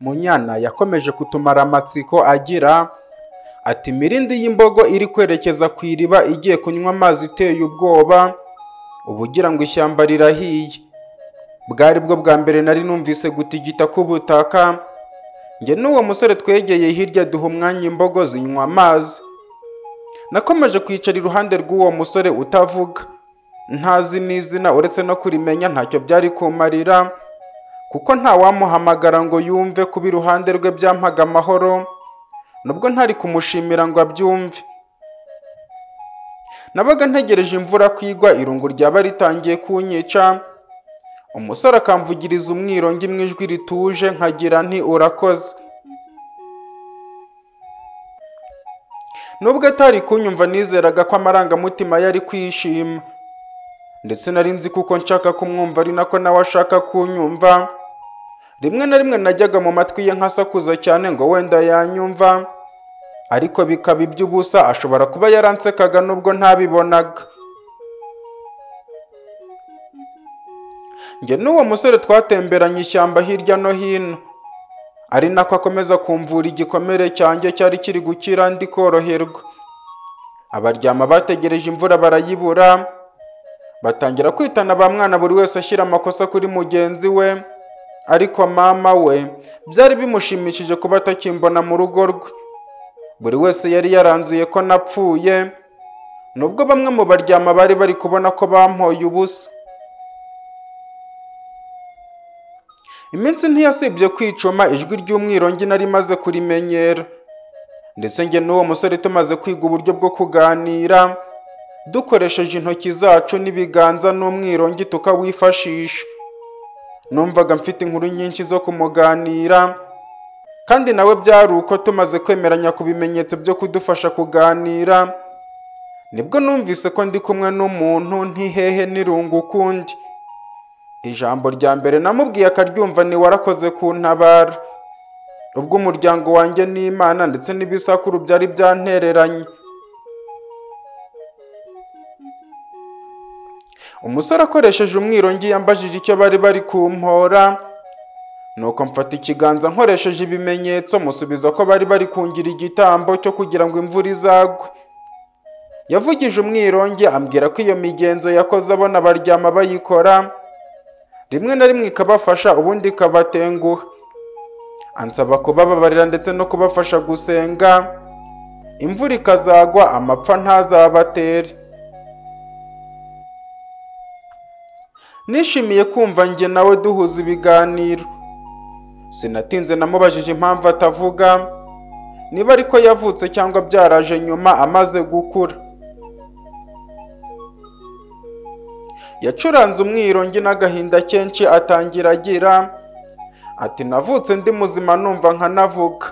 Munyana yakomeje kutumara amatsiko agira ati “Mirindi y'imbogo iri kwerekeza ku iriba igiye kunywa amazi iteye ubwoba, uba ugira ngo ishyamba rirahiye. Bwari bwo bwa mbere nari numvise gutigita k'ubutaka, njye n'uwo musore twegeye hirya duha umwanya imbogo zinywa amazi. Nakomeje kwicara iruhande rw'uwo musore utavuga, ntazi n'izina uretse no kurimenya ntacyo byari kumarira, kuko ntawamuhamagara ngo yumve kuba iruhande rwe byampaga amahoro, nubwo ntari kumushimira ngo abyumve. Nabaga ntegereje imvura ko igwa irungu ryaba ritangiye kunyica, umusore akamvugiriza umwirongi mu ijwi rituje nkagira nti urakoze. Nubwo atari kunyumva nizeraga ko amarangamutima ye ari kwishima, ndetse nari nzi kuko nshaka kumwumva ari nako nawe ashaka kunyumva, rimwe na rimwe najyaga mu matwi ye nkasakuza cyane ngo wenda yanyumva, ariko bikaba iby'ubusa ashobora kuba yaransekaga nubwo ntabibonaga. Njye n'uwo musore twatemberanye ishyamba hirya no hino, ari nako akomeza kumvura igikomere cyanjye cyari kiri gukira ndi koroherwa. Abaryama bategereje imvura barayibura, batangira kwitana ba mwana buri wese ashyira amakosa kuri mugenzi we, ariko mama we byari bimushimishije kuba atakimbona mu rugo rwe. Buri wese yari yaranzuye ko napfuye, nubwo bamwe mu baryama bari bari kubona ko bampoye ubusa. Iminsi ntiyasibye kwicuma ijwi ry'umwirongi nari maze kurimenyera, ndetse njye n'uwo musore tumaze kwiga uburyo bwo kuganira, dukoresheje intoki zacu n'ibiganza n'umwirongi tukawifashisha. Numvaga mfite inkuru nyinshi zo kumuganira, kandi nawe byari uko tumaze kwemeranya ku bimenyetso byo kudufasha kuganira, nibwo numvise ko ndi kumwe n'umuntu ntihehe n'irungu ukundi. Ijambo rya mbere namubwiye akaryumva ni warakoze kuntabara. Ubwo umuryango wanjye n'Imana ndetse n'ibisakuru byari byantereranye. Umusore akoresheje umwirongi yambajije icyo bari bari kumpora, nuko mfata ikiganza nkoresheje ibimenyetso musubiza ko bari bari kungira igitambo cyo kugira ngo imvura izagwe. Yavugije umwirongi ambwira ko iyo migenzo yakoze abona abaryama bayikora, rimwe na rimwe ikabafasha ubundi ikabatenguha. Ansaba kubababarira ndetse no kubafasha gusenga, imvura ikazagwa amapfa ntazabatere. Nishimiye kumva njye nawe duhuza ibiganiro. Sinatinze namubajije impamvu atavuga, niba ariko yavutse cyangwa byaraje nyuma amaze gukura. yacuranze umwirongi n'agahinda kenshi atangira agira ati navutse ndi muzima numva nkanavuga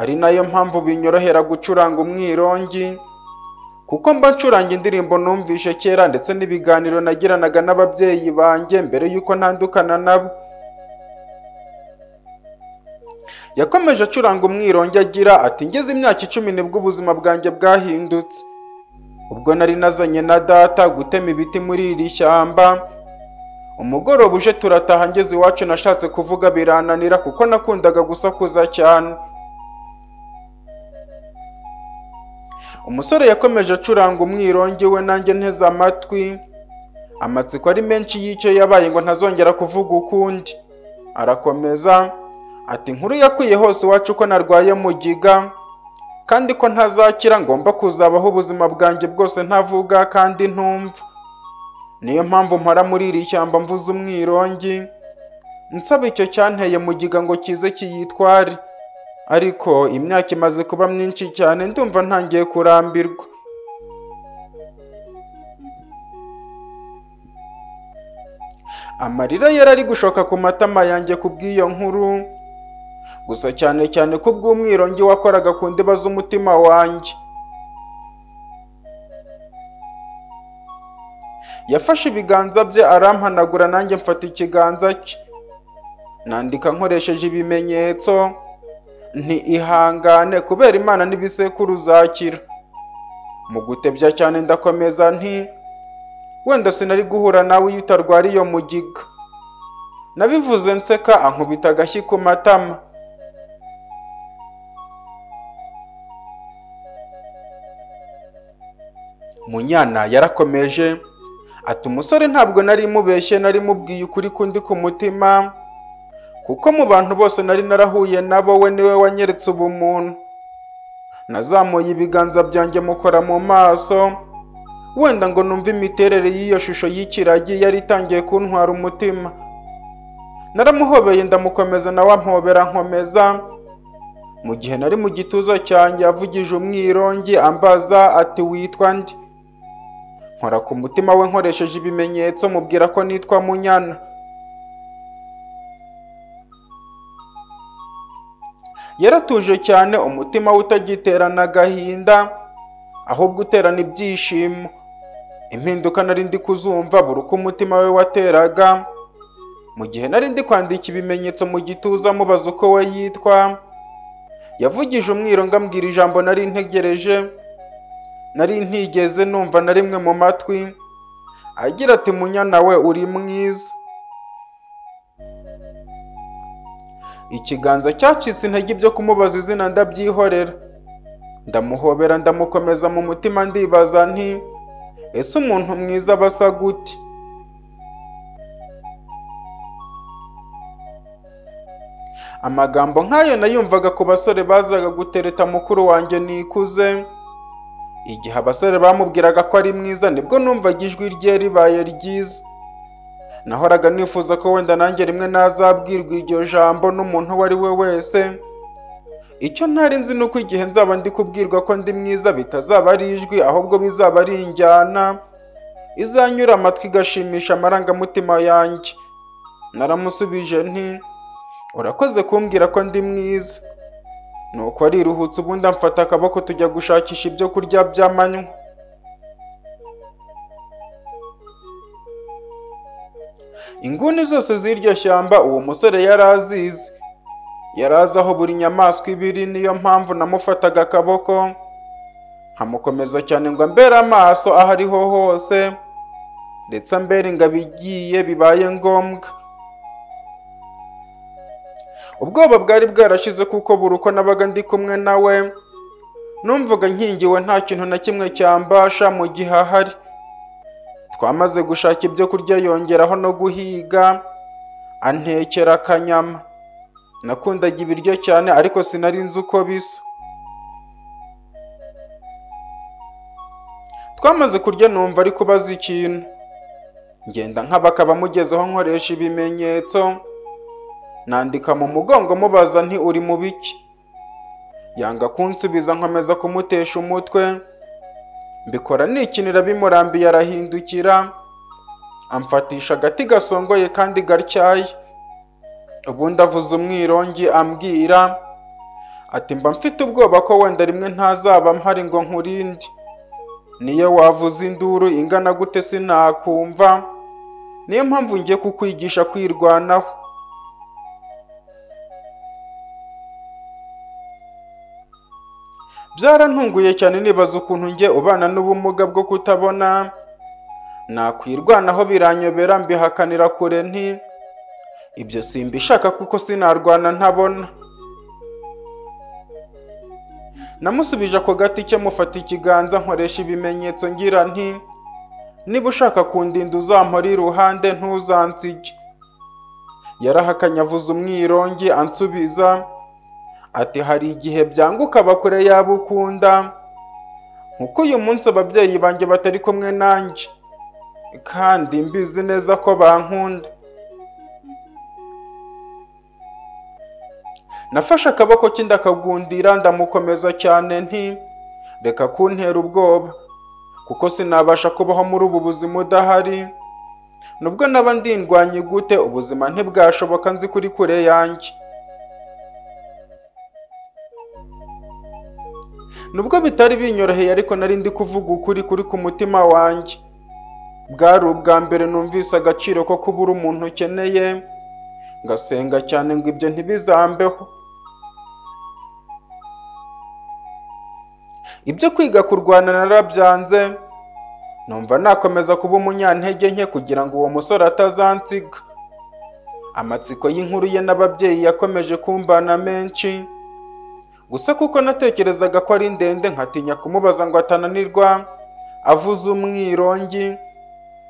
ari nayo mpamvu binyorohera gucuranga umwirongi kuko mba ncuranga indirimbo numvishe kera ndetse n'ibiganiro nagiranaga n'ababyeyi banjye mbere y'uko ntandukana nabo yakomeje acuranga umwirongi agira ati ngeze imyaka icumi nibwo ubuzima bwanjye bwahindutse ubwo nari nazanye na data gutema ibiti muri iri shyamba umugoroba uje turataha ngeze iwacu nashatse kuvuga birananira kuko nakundaga gusakuza cyane umusore yakomeje acuranga umwirongi we nanjye nteze amatwi amatsiko ari menshi y'icyo yabaye ngo ntazongera kuvuga ukundi arakomeza ati inkuru yakwiye hose iwacu ko narwaye mugiga kandi ko ntazakira ngomba kuzabaho ubuzima bwanjye bwose ntavuga kandi ntumva niyo mpamvu mpara muri iri shyamba mvuze umwirongi nsaba icyo cyanteye mugiga ngo kize kiyitware ariko imyaka imaze kuba myinshi cyane ndumva ntangiye kurambirwa amarira yari ari gushoka ku matama yanjye kubw'iyo nkuru gusa cyane cyane ko ubw'umwirongi wakoraga ku ndiba z'umutima wanjye yafashe ibiganza bye arampanagura nanjye mfata ikiganza cye nandika nkoresheje ibimenyetso nti ihangane kubera imana n'ibisekuru uzakira mu gutebya cyane ndakomeza nti wenda sinari guhura nawe iyo utarwara iyo mugiga nabivuze nseka ankubita agashyi ku matama munyana yarakomeje ati umusore ntabwo nari mubeshye nari mubwiye ukuri kundi ku mutima kuko mu bantu bose nari narahuye nabo we niwe wanyeretse ubumuntu nazamuye ibiganza byanjye mukora mu maso wenda ngo numve imiterere y'iyo shusho y'ikiragi yari itangiye kuntwara umutima naramuhobeye ndamukomeza nawe ampobera nkomeza mu gihe nari mu gituza cyanjye avugije umwirongi ambaza ati witwa ndi nkora ku mutima we nkoresheje ibimenyetso mubwira ko nitwa munyana yaratuje cyane umutima we utagiterana agahinda ahubwo uterana ibyishimo impinduka nari ndi kuzumva buri uko umutima we wateraga mu gihe nari ndi kwandika ibimenyetso mu gituza mubaza uko we yitwa yavugije umwirongo ambwira ijambo nari ntegereje nari ntigeze numva na rimwe mu matwi agira ati munyana we uri mwiza ikiganza cyacitse intege ibyo kumubaza izina ndabyihorera ndamuhobera ndamukomeza mu mutima ndibaza nti ese umuntu mwiza aba asa gute amagambo nk'ayo nayumvaga ku basore bazaga gutereta mukuru wanjye nikuze igihe abasore bamubwiraga ko ari mwiza nibwo numvaga ijwi rye ribaye ryiza nahoraga nifuza ko wenda nanjye rimwe nazabwirwa iryo jambo n'umuntu uwo ari we wese icyo ntari nzi ni uko igihe nzaba ndi kubwirwa ko ndi mwiza bitazaba ari ijwi ahubwo bizaba ari injyana izanyura amatwi igashimisha amarangamutima yanjye naramusubije nti urakoze kumbwira ko ndi mwiza nuko ariruhutse ubundi amfata akaboko tujya gushakisha ibyo kurya by'amanywa inguni zose z'iryo shyamba uwo musore yari azizi yari azi aho buri nyamaswa iba iri niyo mpamvu namufataga akaboko nkamukomeza cyane ngo ambere amaso aho ariho hose ndetse ambere ngo abigiye bibaye ngombwa ubwoba bwari bwarashize kuko buri uko nabaga ndi kumwe nawe numvaga nkingiwe nta kintu na kimwe cyambasha mu gihe ahari twamaze gushaka ibyo kurya yongeraho no guhiga antekera akanyama nakundaga ibiryo cyane ariko sinari nzi uko bisa twamaze kurya numva ari kubaza ikintu ngenda nk'abakaba mugezeho nkoresha ibimenyetso nandika mu mugongo mubaza nti uri mu biki yanga kunsubiza nkomeza kumutesha umutwe mbikora nikinira bimurambiye arahindukira amfatisha agati gasongoye kandi gatyaye ubundi avuze umwirongi ambwira ati mba mfite ubwoba ko wenda rimwe ntazaba mpari ngo nkurinde niyo wavuze induru ingana gute sinakumva niyo mpamvu ngiye kukwigisha kwirwanaho byarantunguye cyane nibaza ukuntu njye ubana n'ubumuga bwo kutabona nakwirwanaho biranyobera mbihakanira kure nti ibyo simbishaka kuko sinarwana ntabona namusubije ako gati cye mufata ikiganza nkoresha ibimenyetso ngira nti niba ushaka kundinda uzampora iruhande ntuzansige yarahakanye avuze umwirongi ansubiza ati hari igihe byanguka bakure yaba ukunda nkuko uyu munsi ababyeyi banjye batari kumwe nanjye kandi mbizi neza ko bankunda nafashe akaboko ke ndakagundira ndamukomeza cyane nti reka kuntera ubwoba kuko sinabasha kubaho muri ubu buzima udahari nubwo naba ndindwanye gute ubuzima ntibwashoboka nzi kuri kure yanjye nubwo bitari binyoroheye ariko nari ndi kuvuga ukuri kuri ku mutima wanjye bwari ubwa mbere numvise agaciro ko kubura umuntu ukeneye ngasenga cyane ngo ibyo ntibizambeho ibyo kwiga kurwana narabyanze numva nakomeza kuba umunyantege nke kugira ngo uwo musore atazansiga amatsiko y'inkuru ye n'ababyeyi yakomeje kumbana menshi gusa kuko natekerezaga ko ari ndende nkatinya kumubaza ngo atananirwa avuze umwirongi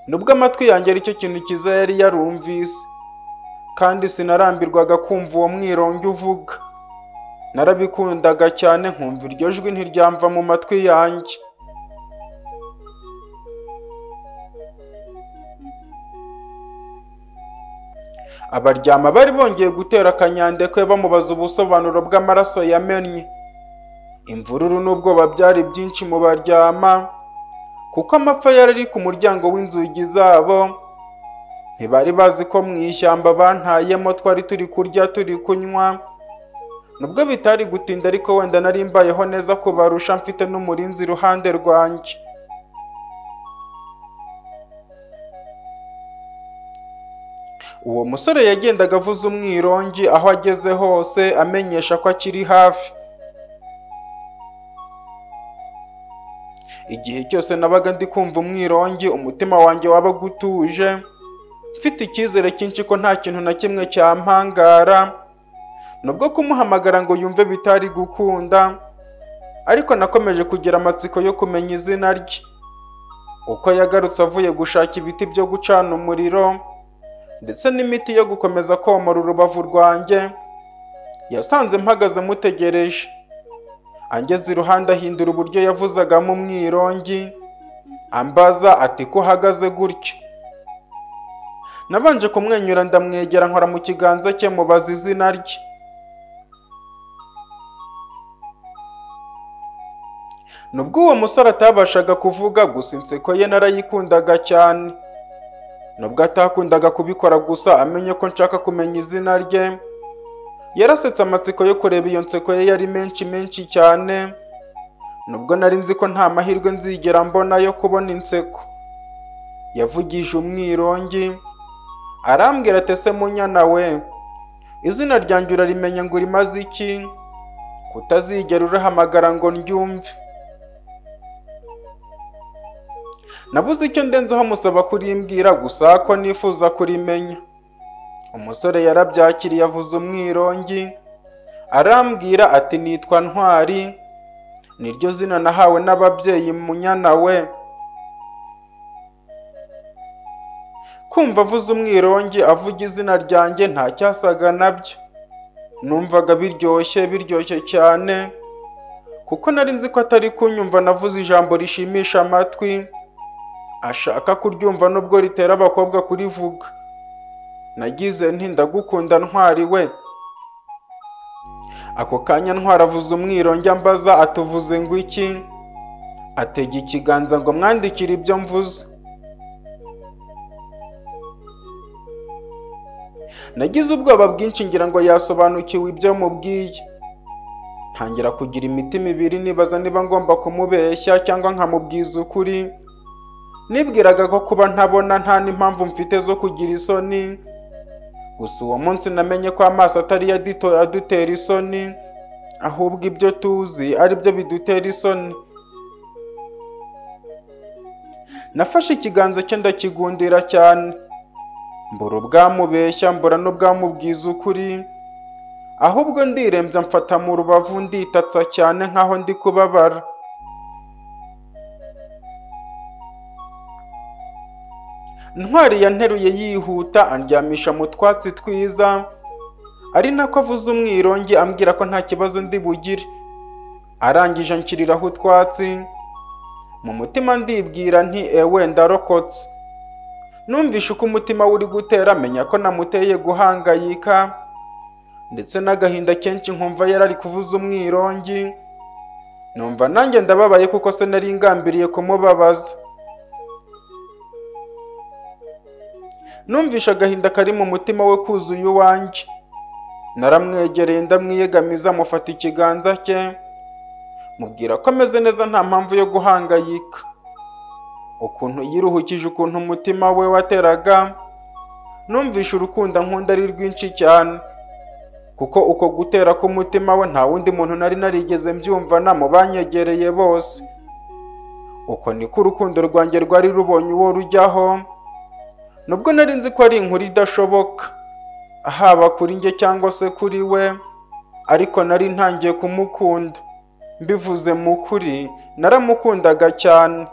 nubwo amatwi yanjye ari cyo kintu cyiza yari yarumvise kandi sinarambirwaga kumva uwo mwirongi uvuga narabikundaga cyane nkumva iryo jwi ntiryamva mu matwi yanjye abaryama bari bongeye gutera akanyandekwe bamubaza ubusobanuro bw'amaraso yamennye imvururu n'ubwoba byari byinshi mu baryama kuko amapfa yari ari ku muryango w'inzugi zabo ntibari bazi ko mu ishyamba bantayemo twari turi kurya turi kunywa nubwo bitari gutinda ariko wenda nari mbayeho neza kubarusha mfite n'umurinzi iruhande rwanjye uwo musore yagendaga avuza umwirongi aho ageze hose amenyesha ko akiri hafi igihe cyose nabaga ndi kumva umwirongi umutima wanjye wabaga utuje mfite icyizere cyinshi ko nta kintu na kimwe cyampangara nubwo kumuhamagara ngo yumve bitari gukunda ariko nakomeje kugira amatsiko yo kumenya izina rye uko yagarutse avuye gushaka ibiti byo gucana umuriro ndetse n'imiti yo gukomeza komora urubavu rwanjye yasanze mpagaze mutegereje angeze iruhande ahindura uburyo yavuzagamo umwirongi ambaza ati ko uhagaze gutya nabanje kumwenyura ndamwegera nkora mu kiganza cye mubaza izina rye nubwo uwo musore atabashaga kuvuga gusa inseko ye narayikundaga cyane nubwo atakundaga kubikora gusa amenye ko nshaka kumenya izina rye yarasetse amatsiko yo kureba iyo nseko ye yari menshi menshi cyane nubwo nari nzi ko nta mahirwe nzigera mbona yo kubona inseko yavugije umwirongi arambwira ati ese munyana we izina ryanjye urarimenya ngo urimaze iki kutazigera urahamagara ngo ndyumve nabuze icyo ndenzeho musaba kurimbwira gusa ko nifuza kurimenya umusore yarabyakiriye avuze umwirongi arambwira ati nitwa ntwari niryo zina nahawe n'ababyeyi munyana we kumva avuze umwirongi avuga izina ryanjye nta cyasaga nabyo numvaga biryoshye biryoshye cyane kuko nari nzi ko atari kunyumva navuze ijambo rishimisha amatwi ashaka kuryumva nubwo ritera abakobwa kurivuga nagize nti ndagukunda ntwari we ako kanya ntwari avuze umwirongi ambaza atuvuze ngo iki atega ikiganza ngo mwandikire ibyo mvuze nagize ubwoba bwinshi ngira ngo yasobanukiwe ibyo mubwiye ntangira kugira imitima ibiri nibaza niba ngomba kumubeshya cyangwa nkamubwiza ukuri nibwiraga ko kuba ntabona nta n'impamvu mfite zo kugira isoni gusa uwo munsi namenye ko amaso atari yo adutera isoni ahubwo ibyo tuzi ari byo bidutera isoni nafashe ikiganza cye ndakigundira cyane mbura ubwamubeshya mbura n'ubwamubwiza ukuri ahubwo ndirembya mfata mu rubavu nditatsa cyane nk'aho ndi kubabara ntwari yanteruye yihuta andyamisha mu twatsi twiza ari nako avuze umwirongi ambwira ko nta kibazo ndi bugire arangije anshyiriraho utwatsi mu mutima ndibwira nti ewe ndarokotse numvishe uko umutima uri gutera menya ko namuteye guhangayika ndetse n'agahinda kenshi nkumva yari ari kuvuza umwirongi numva nanjye ndababaye kuko se nari ngambiriye kumubabaza numvishe agahinda kari mu mutima we kuzuye uwanjye naramwegereye ndamwiyegamiza mufata ikiganza cye mubwira ko ameze neza nta mpamvu yo guhangayika ukuntu yiruhukije ukuntu umutima we wateraga numvishe urukundo nkunda ari rwinshi cyane kuko uko gutera k'umutima we nta wundi muntu nari narigeze mbyumva na mu banyegereye bose uko niko urukundo rwanjye rwari rubonye uwo rujyaho nubwo nari nzi ko ari inkuru idashoboka haba kuri njye cyangwa se kuri we ariko nari ntangiye kumukunda mbivuze mu kuri naramukundaga cyane